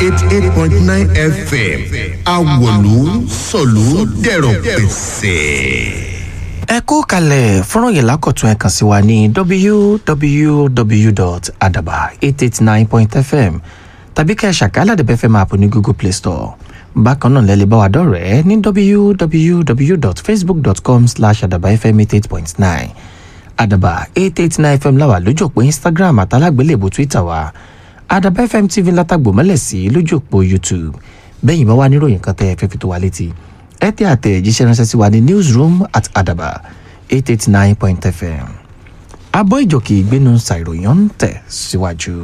eighty eight point nine fm awolu sọ̀lú dẹ̀rọ̀ pẹ̀sẹ̀. ẹ kó kalẹ̀ fọ́nrán yẹn lákọ̀tún ẹ̀ kàn sí wa ní www.adaba889.fm tàbí kẹ́ ẹ̀ ṣàkálà dẹ̀bẹ̀ fẹ́ máa pò ní google play store bákan náà lẹ́lẹ́ bá wa dọ̀rẹ́ ní www.facebook.com slash adabafm88.9 adaba 889 fm láwà lójú òpó instagram àtàlágbélébù twitter wa adaba fm tv látàgbò mọ́lẹ̀ sí lójú òpó youtube bẹ́yìn bá wà níròyìn kan tẹ́ ẹ fẹ́ fi tó wa létí ẹ tẹ́ àtẹ̀jíṣẹ́ ránṣẹ́ sí wa ní newsroom at adaba 889.fm abọ́ ìjòkè ìgbénu ṣàìròyìn ń tẹ̀ síwájú.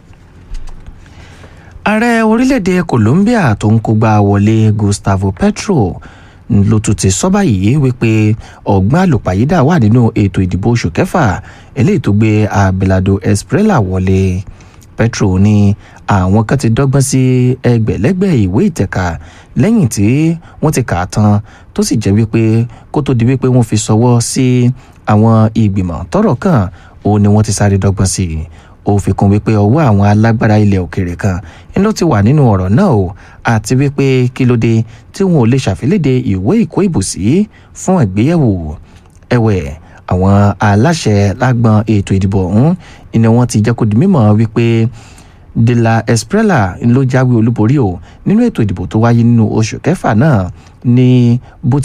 ààrẹ orílẹ̀-èdè colombia tó ń kógbá wọlé gustavo petro ló tún ti sọ báyìí wípé ọ̀gbọ́n àlùpàyídà wà nínú ètò ìdìbò oṣù kẹfà eléyìí tó gbé abelardo esprella wọlé petro ní àwọn kan ti dọ́gbọ́n sí ẹgbẹ̀lẹ́gbẹ̀ ìwé ìtẹ̀ka lẹ́yìn tí wọ́n ti kà á tán tó sì jẹ́ wípé kó tó di wípé wọ́n fi sọwọ́ sí àwọn ìgbìmọ̀ tọ́rọ̀ kàn ó ní wọ́n ti sáré dọ́gbọ́n sí i ó fi kún wípé ọwọ́ àwọn alágbára ilẹ̀ òkèèrè kan ló ti wà nínú ọ̀rọ̀ náà o àti wípé kí ló dé tí wọn ò lè ṣàfilédè ìwé ìkó ìbùsí fún ìgbéyẹ̀wò ẹ̀wẹ̀ àwọn aláṣẹ lágbọn ètò ìdìbò ọ̀hún ni wọ́n ti jẹ́ kó di mímọ̀ wípé de la esprella ló jáwé olúborí o nínú ètò ìdìbò tó wáyé nínú oṣù kẹfà náà ní bó